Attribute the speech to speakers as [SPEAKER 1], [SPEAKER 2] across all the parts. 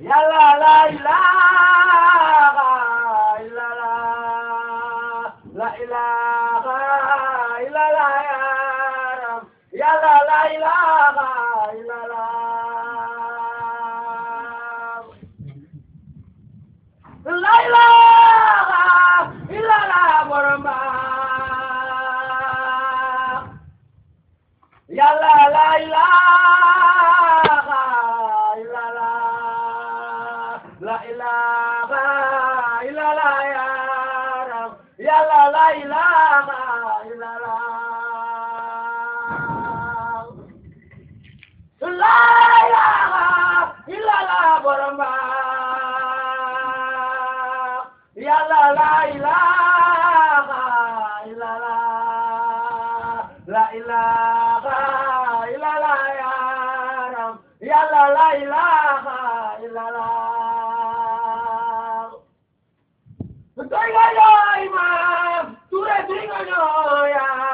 [SPEAKER 1] yàlla la ilaha illallah la ilaha illallah ya rab yàlla la ilaha illallah la ilaha illallah borom ba yàlla la ilaha illallah la ilaha illallah ya rab yàlla la ilaha illallah la ilaha illallah borom ba yàlla la ilaha illallah la ilaha illallah ya rab yàlla la ilaha illallah doy nga ñooy maam ture doy nga ñooy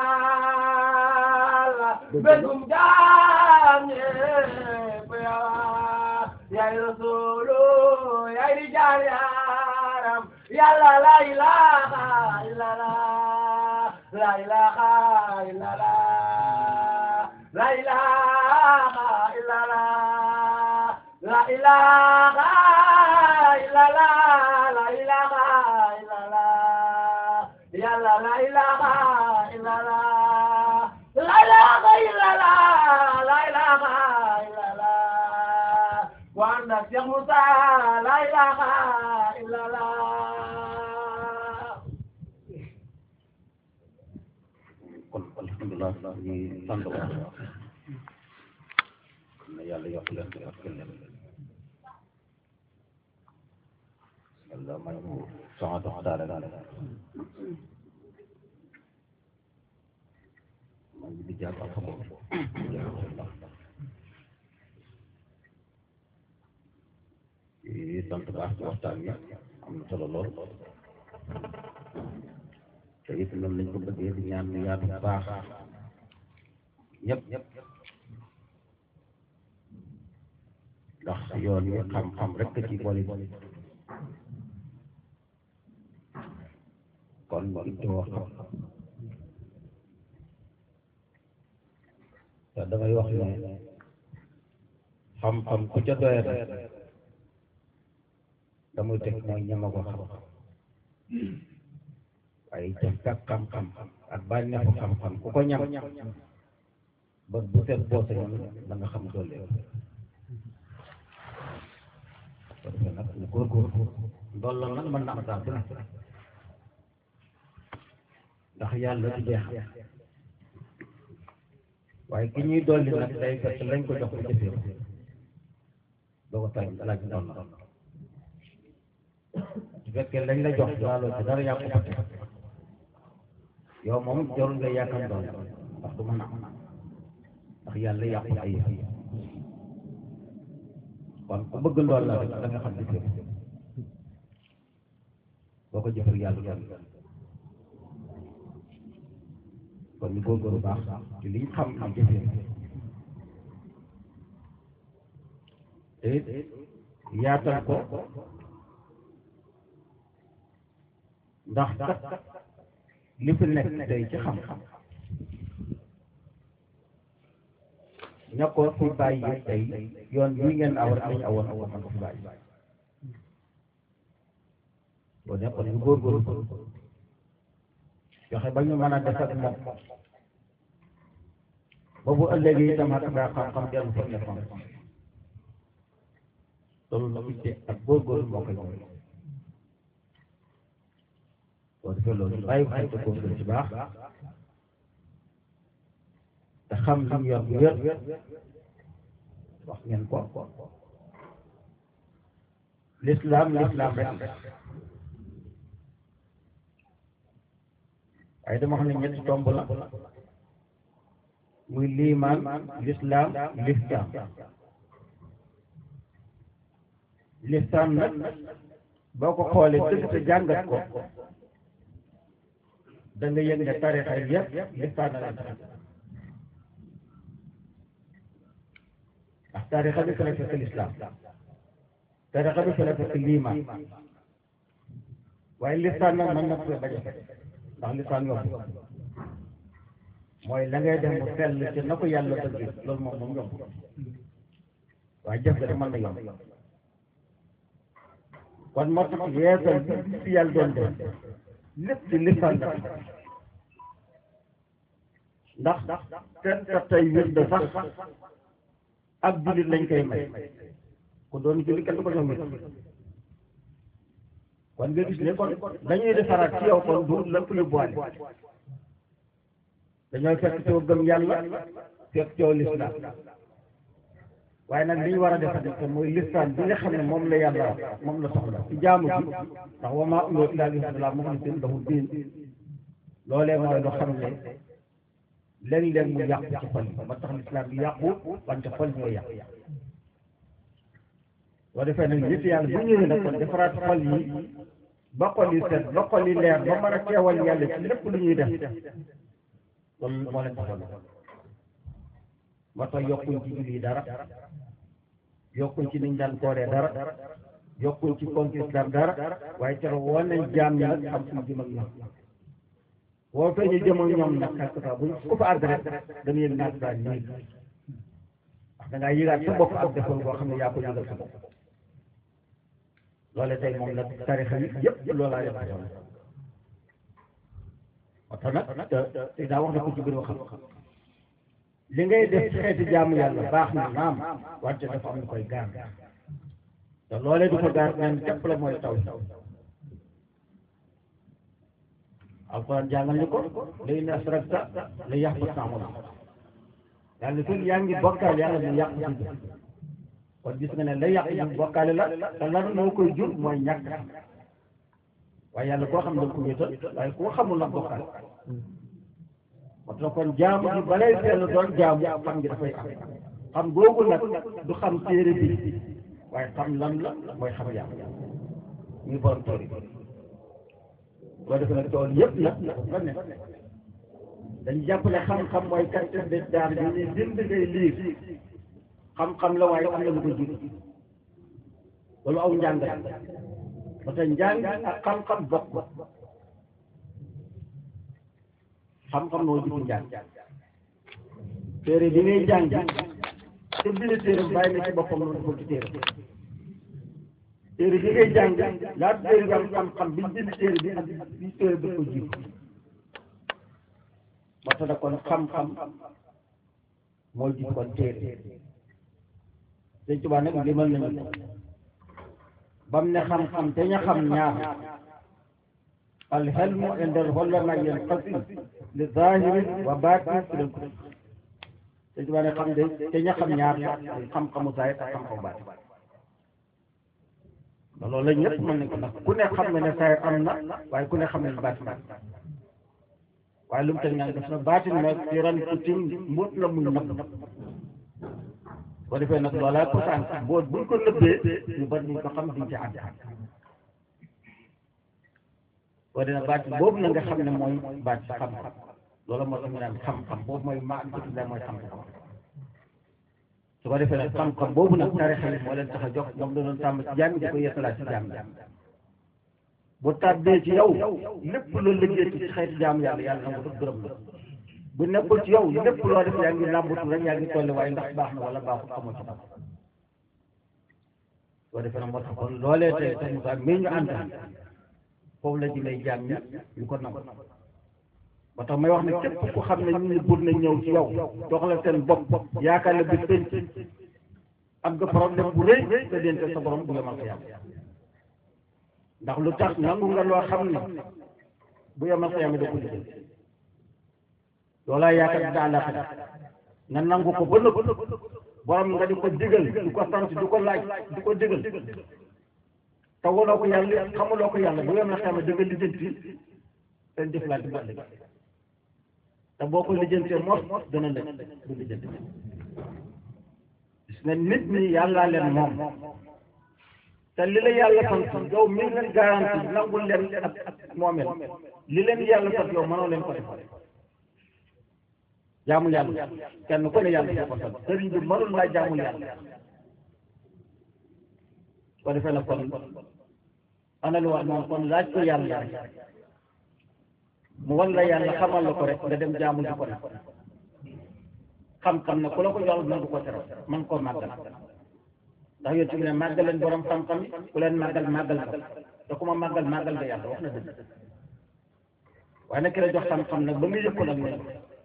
[SPEAKER 1] yàlla begum jaam ñépp yawa yaay rasulu yaay di jaar yaram yàlla la ilaha illallah la ilaha illallah la ilaha illallah la ilaha illallah la ilaha illallah yàlla la ilaha illallah la ilaha illallah la ilaha illallah wanda Cheikh Moussa la ilaha illallah
[SPEAKER 2] kon alhamdulilah ñu ngi sant bu baax na yàlla yokk leen ci ak leen yàlla may ñu soxna dox daale daale man di jàpp ak xam yi sant baax ci waxtaan wi am na solo lool te it noonu lañ ko bëggee di ñaan mu yaatu baax ñëpp ñëpp ndax yoon yi xam-xam rek ci boole kon mu itti wax te damay wax ne xam-xam ku ca doye rek damay teg mooy ñama ko xam ay jëfkat xam-xam ak bànneexu xam-xam ku ko ñam ba bu seet boo sañoon da nga xam doole parce que nag lu góorgóorlu ndool la nag mën na am saa su ne ndax yàlla du jeex waaye ki ñuy dolli nag day fekk lañ ko jox ko jëfee ko doo ko tay laaj ndool la su fekkee lañ la jox laaloo ci dara yàqu ko yow moom jarul nga yaakaar doon ndax du mën a am ndax yàlla yàqu ay yëf kon ku bëgg ndool la rek da nga xam ne jëf boo ko jëfal yàlla doon kon ñu góorgóorlu baax ci liñ xam am jëfee te yaatal ko ndax kat li fi nekk tey ci xam-xam ña ko fi bàyyi tey yoon bii ngeen aw rek lañ awoon awoon man ko fi bàyyi boo nekkoon ñu góorgóorlu joxe ba ñu mën a def ak moom ba bu ëllëgee itam ak daa xam-xam dellu fa nekkoon loolu la itte ak góorgóorlu moo koy ñëw boo defee loolu bàyyi ko xel te góorgóorlu ci baax te xam li ñu yor bu wér wax ngeen ko l'islam l'islam rek waaye dama xam ne ñetti tomb la muy liimaan l'islam l'islam l'islam nag boo ko xoolee dëgg te jàngat ko da nga yëg ne tarixa yëpp l'islam la leen ndax tarixa bi fekk l'islam tarixa bi fi la fekk liimaan waaye listaan nag mën na ko bañ a fekk ndax listaan yomb mooy la ngay dem mu sell ci na ko yàlla bëgg loolu moom moom yomb waaye jëf ga de mën na yomb kon moo tax yeesal bi fi yàlla doon def lépp ci listaan la ndax ten ta tey wir de sax ak jullit lañ koy may ku doon jullit kenn du ko jox mit kon nga gis ne kon dañuy defaraat ci yow kon du lépp lu boole dañooy fekk coo gëm yàlla fekk coo lislaam waaye nag li ñu war a def te mooy lislaam bi nga xam ne moom la yàlla wax moom la soxla ci jaamu bi ndax wa maa umiru illaa liya'budu muxlisiina lahu diin loolee mooy loo xam ne léeg-léeg mu yàqu ci xol yi ba tax lislaam bi yàqu wante xol ñoo yàqu boo defee nag nit yàlla bu ñëwee nag kon defaraat xol yi ba xol yi set ba xol yi leer ba mën a teewal yàlla ci lépp lu ñuy def loolu moo leen taxoon moo tax yokkuñ ci julli dara yokkuñ ci niñ daan kooree dara yokkuñ ci compte islam dara waaye keroog woon nañ jaam ñi nag xam suñu jëm ak ñoom boo feeñee jëm ak ñoom nag quelque fois buñ ku fa àgg rek dañu yëg naat daal nii ndax da ngaa yëgaat sa bopp ak defal boo xam ne yaa ko yëgal sa bopp loole tey moom nag tarixa yi yëpp loolaa leen taxoon moo tax nag te te daa wax na ko ci biir waxam li ngay def ci xeeti jaamu yàlla baax na naam wante dafa am lu koy gaar te loolee du ko gaar neen képp la mooy taw alquran jàngal ni ko lay ne asrakta la yàq ba sàmm la yàlla fii yaa ngi bokkaal yàlla mu yàq si kon gis nga ne la yàq ji bokkaale la te lan moo koy jur mooy ñàkk waaye yàlla koo xam ne ko wéetal waaye koo xamul nag bokkaale moo tax kon jaamu ji balay seen doon jaamu xam ngi dafay am xam googu nag du xam téere bi waaye xam lan la mooy xam yàlla muy borom tool yi boo defee nag tool yëpp nag la ne dañu jàpp ne xam-xam mooy qualité de daar bi ñuy bind ngay liir xam-xam la waaye am na lu ko jiitu loolu aw njàng la ba tey njàng ak xam-xam bokk xam-xam moo jiitu njàng téere bi ngay jàng te bind téere bàyyi na ci boppam loolu ko ci téere téere bi ngay jàng laata téere bi am xam-xam bi bind téere bi ak bi téere bi ko jiitu ba tax na kon xam-xam moo jiitu kon téere Sëñ Tuubaa nag limal nañu ko bam ne xam-xam te ña xam ñaar alxelmu indal xolla nag yéen xasi li zahirin wa baatin fi leen ko Sëñ Tuubaa ne xam de te ña xam ñaar xam-xamu zahir ak xam-xamu baatin loolu la ñëpp mën nañ ko ndax ku ne xam ne ne zahir am na waaye ku ne xam ne ne baatin am waaye lu mu teg naan def na baatin nag ci ran kutim mbóot la muy nëbb boo defee nag loolaa ko sànq boo buñ ko nëbbee ñu bari ñu ko xam duñ ci ànd boo dee nag baatin boobu na nga xam ne mooy baat xam-xam loolu moo tax ñu naan xam-xam boobu mooy maa ngi la mooy xam-xam su ko defee nag xam-xam boobu nag tarixa yi moo leen tax a jox moom la doon tàmm ci jaam di ko yeesalaat ci jaam jaam bu tàbbee ci yow lépp loo liggéey ci xeeti jaamu yàlla yàlla na ko gërëm la bu nekkul ci yow lépp loo def yaa ngi làmbatu rek yaa ngi tolli waaye ndax baax na wala baaxul xamoo ci dara boo defee nag moo tax kon loolee tey te Moussa mii ñu ànd foofu la jëmee jaam ñi ñu ko nangu ba tax may wax ne képp ku xam ne ñu pour na ñëw ci yow jox la seen bopp yaakaar la bi penc am nga problème bu rëy te dente sa borom bu yemal ko yàlla ndax lu tax nangu nga loo xam ne bu yemal ko yàlla da ko liggéey loolaa yaakaar dina àllaaxira nga nangu ko ba nëpp borom nga di ko digal di ko sant di ko laaj di ko digal te waloo ko yàlla xamuloo ko yàlla bu yem la xam ne da nga lijjanti seen jëflante ba ëllëg te boo ko lijjantee mos dana lëj du lijjanti gis nga nit ñi yàllaa leen moom te li la yàlla sant yow mi leen garanti nangul leen ak ak moomeel li leen yàlla sant yow mënoo leen ko defal jaamu yàlla kenn ku ne yàlla ko sant sëriñ bi mënul laa jaamu yàlla ko defee na kon ana lu wax moom kon laaj ko yàlla mu wan la yàlla xamal la ko rek nga dem jaamu ji ko nag xam-xam ne ku la ko jox mën nga ko teral mën koo màggal ndax yéen ci ne màggal leen borom xam-xam yi ku leen màggal màggal ko te ku ma màggal màggal nga yàlla wax na dëgg waaye nag ki la jox xam-xam nag ba nga yëg ko nag ne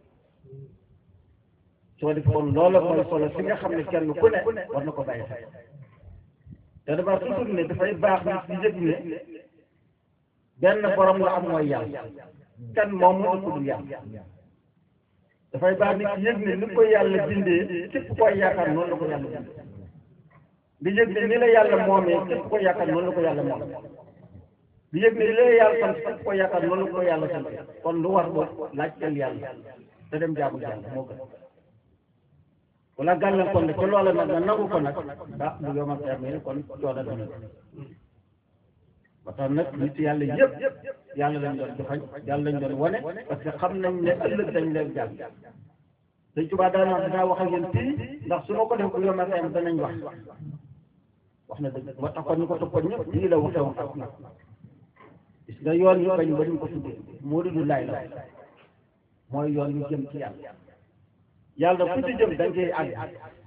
[SPEAKER 2] soo def kon loola mooy solo si nga xam ne kenn ku ne war na ko bàyyi xel te dama toujours ne dafay baax nit di yëg ne benn borom la am mooy yàlla kan moom moo ëpp du yàlla dafay baax nit di yëg ne ni ko yàlla bindee képp koy yaakaar noonu la ko yàlla bindee di yëg ne ni la yàlla moomee képp koy yaakaar noonu la ko yàlla moomee di yëg ne li la yàlla sant képp koy yaakaar noonu la ko yàlla sant kon lu war boobu laajteel yàlla te dem jaamu yàlla moo gën wala gàllankoor ne ca loola nag nga nangu ko nag ah bu yomal termine kon coono dana ba tax nag nit yàlla yëpp yàlla lañ doon joxañ yàlla lañ doon wane parce que xam nañ ne ëllëg dañ leen jàng dañ tubaa daan wax dinaa wax ak yéen fii ndax su ma ko def bu yomal termine danañ wax wax na dëgg moo tax kon ñu ko toppoon ñëpp lii la waxee woon ak nag gis nga yoon yu bañ ba ñu ko tuddee moo du laay la mooy yoon yu jëm ci yàlla yàlla ku ci jëm da nga koy àgg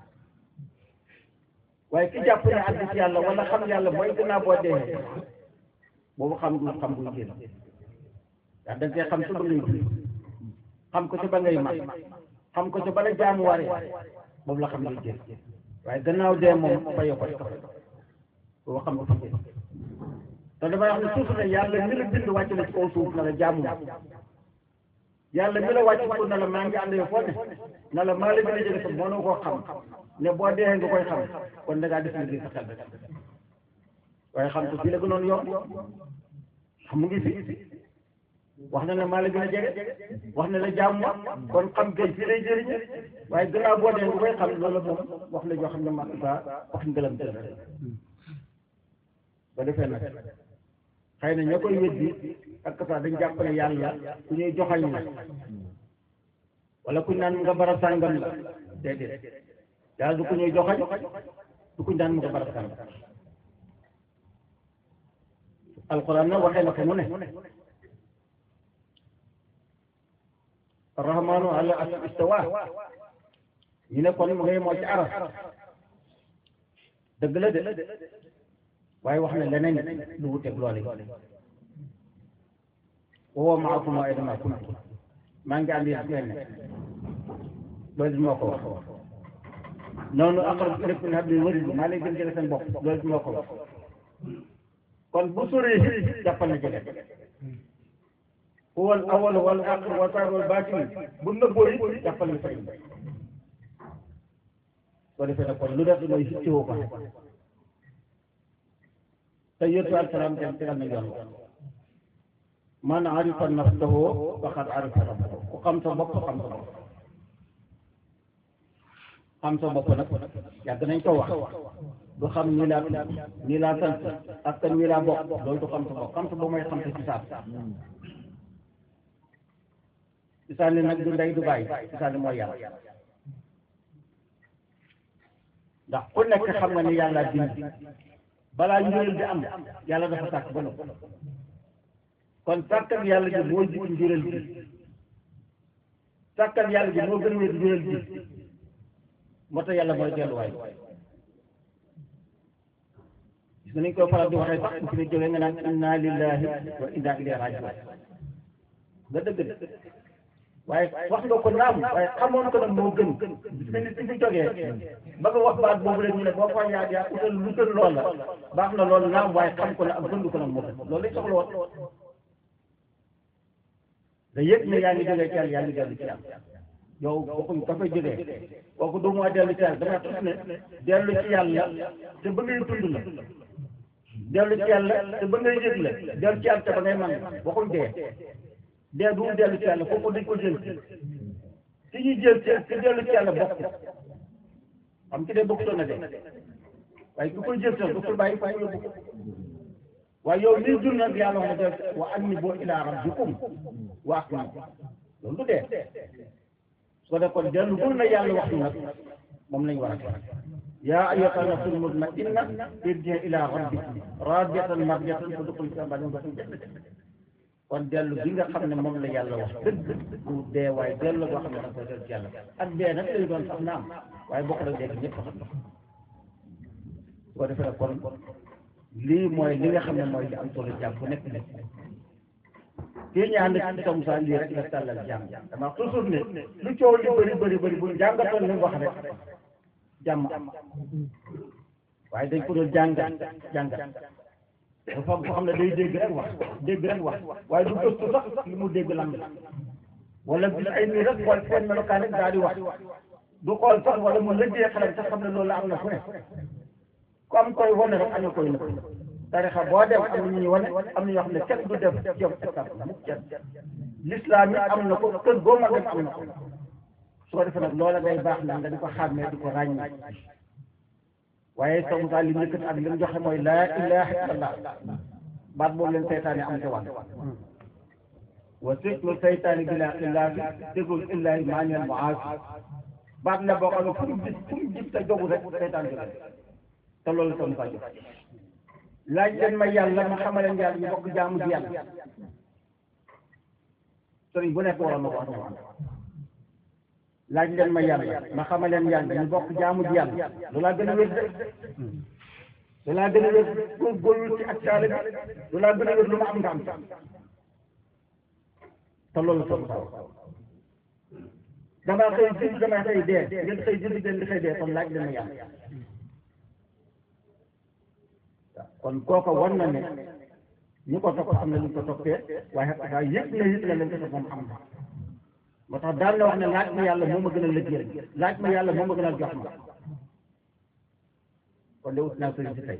[SPEAKER 2] waaye ki jàpp ne àgg ci yàlla wala xam yàlla mooy gannaaw boo dee boobu xam du xam buy génn yaa da nga koy xam ci ba ngay dund xam ko ci ba ngay mat xam ko ci ba la jaamu waree boobu la xam ngay génn waaye gannaaw dee moom fayoo ko rek boobu xam du fa génn te damay wax ne suuf ne yàlla mi la bind wàcc na ci kaw suuf na la jaamu yàlla mi la wàcc ko na la maa ngi ànd foo ne na la maa la gën a jege sa mënoo koo xam ne boo dee nga koy xam kon da ngaa def liggéey sa xel waaye xam ko fii la gënoon yomb xam mu ngi fi wax na ne maa la gën a jege wax na la jàmm kon xam kay fii lay jëriñe waaye gannaaw boo dee nga koy xam loolu moom wax la joo xam ne ma ba wax ngëlam tël ba defee nag xëy na ña koy weddi ak sax dañ jàpp ne yàlla ku ñuy joxañ la wala kuñ naan nga bara sàngam la déedéet yàlla du ku ñuy joxañ du kuñ naan mu nga bara sàngam alquran na waxee na ko mu ne arrahmanu ala as istawa ñu ne kon mu ngay moo ci aras dëgg la de waaye wax na leneen lu wuteeg loole woo maakum aynama kuntum maa ngi ànd yéen ngeen ne loolu moo ko wax noonu aqrab ilaykum min hablil warid maa leen gën jege seen bopp loolu moo ko wax kon bu sori jàppal na jege huwa al awwal wal aaxir wal zaahir wal baatin bu nëbboo it jàppal na sëriñ soo defee nag kon lu def mooy sittewoo ko te yéetu alsalaam dem tegal na yoon man arifa nafsahu faqad arifa rabbahu ku xam sa bopp xam sa bopp xam sa bopp nag yàgg nañ ko wax du xam nii laa tudd nii laa sant ak kan nii laa bokk loolu du xam sa bopp xam sa bopp mooy xam sa cisaan cisaan nag du ndey du bàyyi cisaan mooy yàlla ndax ku nekk xam nga ni yàlla bind balaa njuréel di am yàlla dafa sàkk ba noppi kon sàkkat yàlla ji moo jiitu njuréel ji sàkkat yàlla ji moo gën a wér njuréel ji moo tax yàlla mooy delluwaay gis nga nañ koy faral di waxee sax bu fi ne jógee nga naan inna lillahi wa inna ilayhi rajiun nga dëgg de waaye wax nga ko naam waaye xamoon ko nag moo gën gis nga nit ki fi jógee ba nga wax baat boobu la ñu ne boo ko yaa yaa utal lu gën lool la baax na loolu naam waaye xam ko nag ak gëndu ko nag moo gën loolu lañ soxla woon da yëg ne yaa ngi jógee ci yàlla yaa ngi dellu ci yàlla yow waxuñ ka fay jógee kooku du moo dellu ci yàlla dama tus ne dellu ci yàlla te ba ngay dund la dellu ci yàlla te ba ngay yëg la dellu ci yàlla te ba ngay man waxuñ dee dee du mu dellu ci yàlla kooku dañ ko jël ci ñuy jël ci ci dellu ci yàlla bokk xam ci dee bokkutoon na de waaye ku koy jël sax du ko bàyyi fa mu yóbbu ko waaye yow liy dund nag yàlla wax na de wa annibu ilaa rabbikum wa aqim loolu du dee su ko def kon dellu bul na yàlla wax nag moom lañ war a def yaa ayyatuha nafsul mutma'inna irji'i ilaa rabbiki raadiyatan mardiyatan fadxuli fi ibaadi kon dellu bi nga xam ne moom la yàlla wax dëgg du dee waaye dellu boo xam ne da koy dellu ci yàlla ak dee nag lay doon sax naam waaye bokk na dégg ñëpp xam ko defee kon lii mooy li nga xam ne mooy li am solo jàmm bu nekk nekk kii ñu ànd ci Tom Moussa lii rek la tàllal jàmm dama toujours ne lu coow li bëri bëri bëri bu jàngatoon li mu wax rek jàmm am waaye dañ ko doon jàngat jàngat dafa am koo xam ne day dégg rek wax dégg rek wax waaye du gëstu sax li mu dégg lan la wala gis ay nii rek xool seen melokaan rek daal di wax du xool sax wala mu lëggee xelam sax xam ne loolu am na fu ne ku am koy wane rek am na koy nëpp tarixa boo dem am na ñuy wane am na ñoo xam ne kenn du def jëm étape mukk kenn l'islam yi am na ko kër boo ma dem am na ko su ko defee nag loola day baax na nga di ko xàmmee di ko ràññee waaye sa Moussa li mu yëkkati ak li mu joxe mooy laa ilaha illallah baat boobu leen seytaane am te wàll wa siklu seytaane bi laa illaahi dégul illaahi maaneel mu aas baat la boo xam ne fu mu gis fu mu gis te jogu rek seytaan jóge te loolu sa Moussa jox laaj leen ma yàlla ma xamaleen yàlla ñu bokk jaamu ji yàlla sëriñ bu nekk waroon na ko wax laaj leen ma yàlla ma xamaleen yàlla ñu bokk jaamu ji yàlla loolaa gën a wér de loolaa gën a wér góorgóorlu ci ak taale bi loolaa gën a wér lu ma am nga am te loolu sa Moussa damaa xëy jënd damaa xëy dee ngeen xëy jënd ngeen di xëy dee kon laaj leen ma yàlla kon kooka war na ne ñu ko topp am na lu ñu ko toppee waaye xet daa yëg na yëg na leen ko topp moom am na moo tax daan na wax ne laaj ma yàlla moo ma gën a lëggéey laaj ma yàlla moo ma gën a jox ma kon de ut naa sëriñ si tey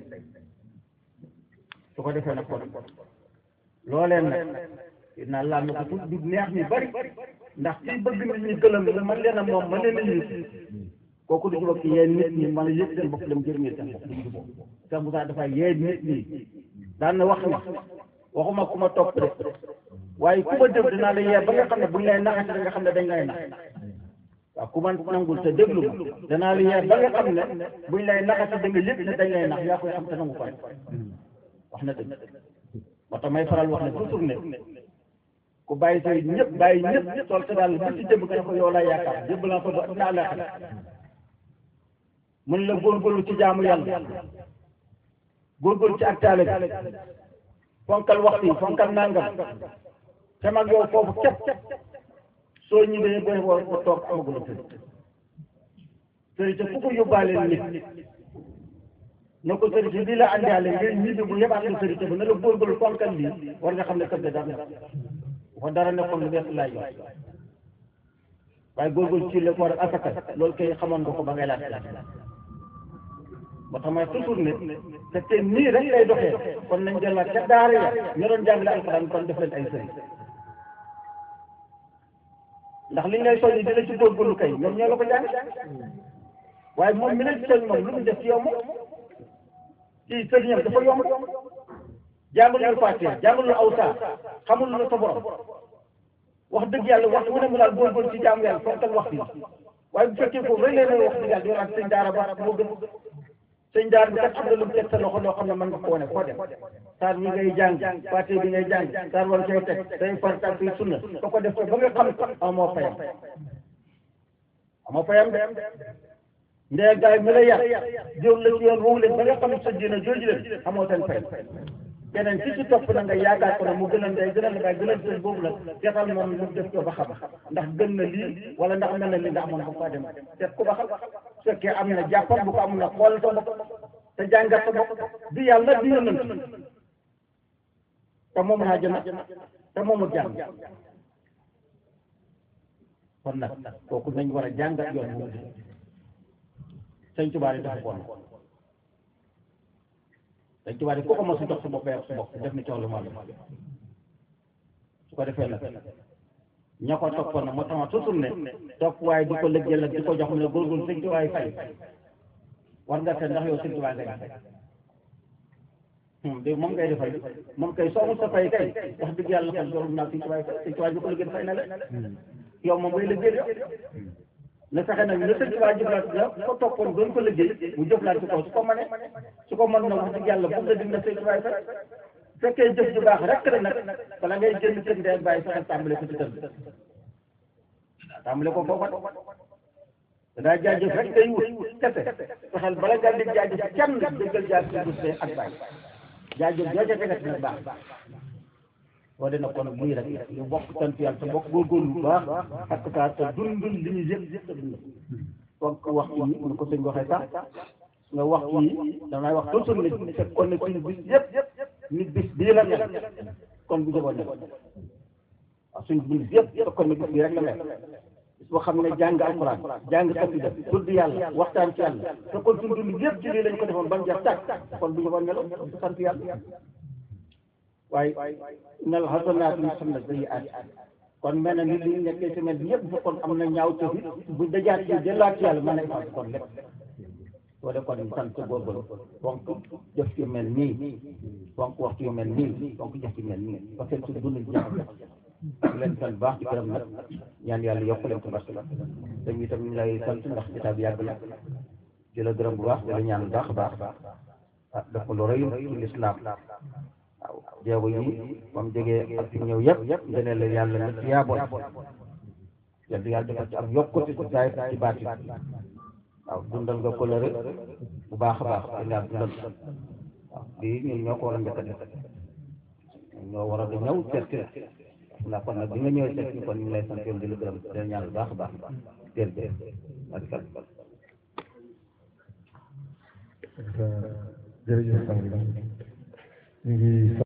[SPEAKER 2] su ko defee nag kon looleen nag dinaa laal na ko tuut du neex ñu bari ndax kii bëgg nit ñi gëlëm la man leen a moom man leen a yëg kooku du jubóog ci yéen nit ñi man a yëg seen bopp dem jërëngee seen bopp du jubóog Cheikh Moussa dafay yee nit ñi daan na wax ni waxuma ku ma topp de waaye ku ma déglu dinaa la yee ba nga xam ne buñ lay naxati da nga xam ne dañ lay nax waaw ku man nangul te déglu ma danaa la yee ba nga xam ne buñ lay naxati da nga yëg ne dañ lay nax yaa koy xam te nangu ko wax na dëgg moo tax may faral wax ne toujours ne ku bàyyi say ñëpp bàyyi ñëpp sol sa daal bu ci jëm nga ne ko yow laa yaakaar jëbb laa ko ba naa laa mun la góorgóorlu ci jaamu yàlla góorgóorlu ci ak taale bi fonkal waxtu yi fonkal nangam te mag yow foofu képp soo ñibbee booy war ko toog amagula sëriñ sëriñ te fu ko yóbbaale nit na ko sëriñ lii la àndaale ngeen ñibbi bu yebaat la sëriñ ba na la góorgóorlu fonkal lii war nga xam ne kër ga dara fa dara nekkoon lu bees laay wax waaye góorgóorlu ci la ko war a asaka loolu kay xamoon nga ko ba ngay laaj ba tax may toujours ne te te nii rek lay doxee kon nañ delluwaat ca daara ya ñu doon jàngale alxuraan kon def leen ay sëriñ ndax liñ lay soññi dina ci góorgóorlu kay ñoom ñoo la ko jàng waaye moom mi lay soñ moom lu mu def ci yow moom ci sëriñam dafa yomb jàngul lu Faatiha jàngul lu awsa xamul lu sa borom wax dëgg yàlla waxtu wu ne mu daal góorgóorlu ci jaamu yàlla fonkal waxtu yi waaye bu fekkee foofu rek leen wax dëgg yàlla yow ak sëñ daara ba moo gën sëñ daara bi kat am na lu mu teg sa loxo loo xam ne mën nga ko wane foo dem saar bi ngay jàng Faatiha bi ngay jàng saar war koy teg day farata ak sunna ko ko def ko ba nga xam amoo fayam amoo fayam de ndee gaay mi la yar jóor la ci yoon woowu leen ba nga xam sa diina jooju leen amoo seen fay keneen ci ci topp na nga yaakaar ko ne mu gën a ndey gën a baay gën a seen boobu la seetal moom mu def ko ba xam ndax gën na lii wala ndax mel na lii ndax amoon ba faa dem seet ko ba xam su fekkee am na jàppam bu ko amul na xool sa bopp te jàngat sa bopp di yàlla di yonent te moom naa jëna te moomu jàng kon nag kooku nañ war a jàngat yoon mu sëñ Tuubaa yi dafa ko dañ ci wax ne ku ko mos a jox sa bopp sa bopp def ni coow lu ma su ko defee nag ña ko toppoon nag moo tax ma toujours ne topp waaye di ko lëggeel ak di ko jox mu ne góorgóorlu sëñ Tuubaa fay war nga seet ndax yow sëñ Tuubaa ngay fay de moom ngay defay moom kay soo mos a fay kay wax dëgg yàlla kon loolu naa sëñ Tuubaa fay sëñ Tuubaa ñu ko lëggeel fay na la yow moom ngay lëggeel yow na fexe nag na sëñ Tuubaa jëflante la ko toppoon doon ko liggéey mu jëflante ko su ko mënee su ko mën na wax dëgg yàlla bu la dig na sëñ Tuubaa sax fekkee jëf ju baax rek la nag bala ngay génn kër ndey bàyyi fexe tàmbale ko ci kër bi tàmbale ko foofa danaa jaajëf rek day wut kese fexeel bala ngaa dig jaajëf kenn dëggal jaajëf bu see ak bàyyi jaajëf joo ca tegat nag baax boo dee na kon muy rek ñu bokk sant yàlla te bokk góorgóorlu bu baax ak saa te dundul li ñu yëpp yëpp te dund donc waxtu yi nu ko sëñ waxee sax nga waxtu yi damay wax toujours ne te kon ne suñu bis yëpp nit bis bii la mel kon bu jëboon ne waaw suñu bis yëpp te kon ne bis bii rek la mel bis boo xam ne jàng alxuraan jàng xasida tudd yàlla waxtaan ci yàlla te kon suñu dund yëpp ci lii lañ ko defoon ban jeex tàkk kon bu jëboon melo du sant yàlla waaye nal xasanaat yi xam ne day aat kon mel na ni li nekkee semaine bi yëpp bu kon am na ñaaw tëfi bu dajaat ci delluwaat ci yàlla mën nañ am kon lépp soo de kon sant góorgóorlu fonk jëf ci mel nii fonk waxtu yu mel nii fonk jëf ci mel nii parce que su dund jàmm di leen sant baax ci këram nag ñaan yàlla yokk leen ko barke dañ itam ñu lay sant ndax jotaay bi yàgg na di la gërëm bu baax di la ñaan baax a baax ah def ko lu rëy ci lislaam waaw jeego yi moom jógee ak fi ñëw yëpp ngeneen la yàlla na ci yaaboon yàlla yàlla defal ci ak yokkute ci saay ci baati waaw dundal nga coloré bu baax a baax di ngaa dundal waaw lii ñun ñoo ko war a njëkk a def ñoo war a da ñëw seet si la ndax kon nag bi nga ñëwee seet si kon ñu ngi lay sant yow di la gërëm di la ñaan bu baax a baax jërëjëf
[SPEAKER 3] jërëjëf sang bi ñu ngi